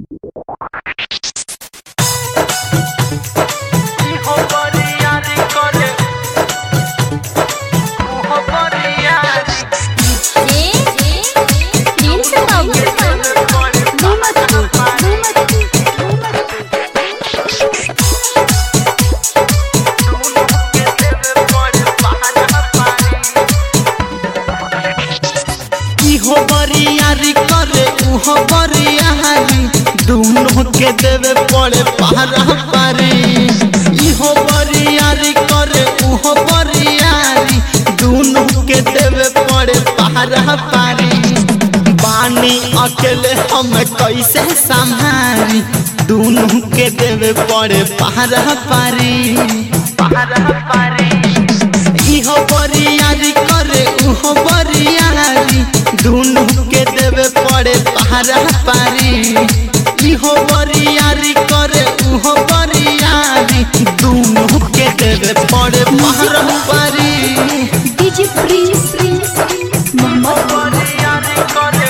इहो बरियारी करे उहो बरियारी दोनों के देवे पड़े पहरा पारी इहो बरियारी करे उहो बरियारी दोनों के देवे पड़े पहरा पारी बानी अकेले हम कैसे संभारी दोनों के देवे पड़े पहरा पारी पहरा पारी इहो बरियारी करे उहो बरियारी दोनों के देवे पड़े पहरा पारी इहो बरियारी करे उहो बरियारी दोनों के देवे पड़े पहरा पारी डीजे प्रिंस प्रिंस मोहम्मद बरियारी करे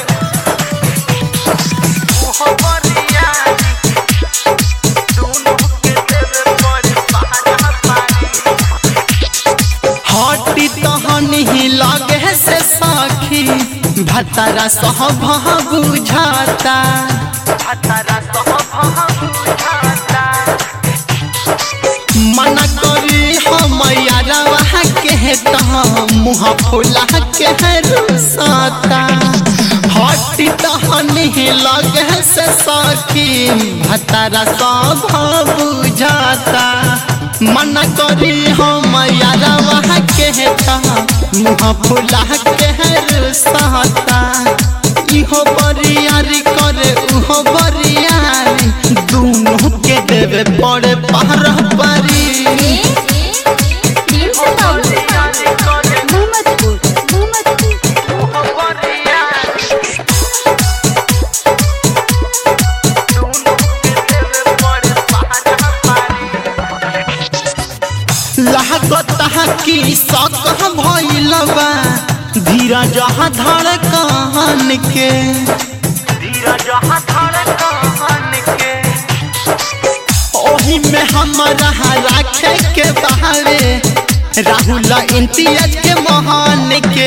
उहो बरियारी दोनों के देवे पड़े पहरा पारी हटी तहन ही लगे से सखी भतरा सह बुझाता भतरा सह बुझाता मना करी हम यारवा के तह मुँह फुला के रुसाता हटी तहन ही लगे से सखी भतरा सब बुझाता मन करी हम यारवा के मुँह फुला के रुसाता इहो बरियारी करे उहो बरियारी दोनों के देवे पड़े पहरा पारी प्रिंस मोहम्मदपुर मोहम्मदपुर लागता की सक भइल बा धीरज धड़ कहन के धीरज धड़ कहन के ओही में हमरा राखे के बहावे राहुल इम्तियाज के महान के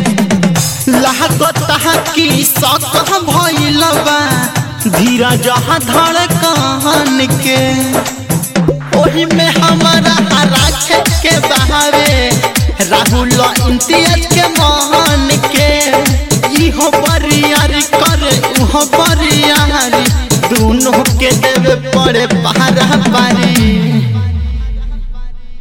लागता की सक भइल बा धीरज धड़ कहन के ओही में हमारा राखे के बहावे राहुल इम्तियाज के महान के इहो बरियारी करे उहो बरियारी दोनों के देवे पड़े पहरा पारी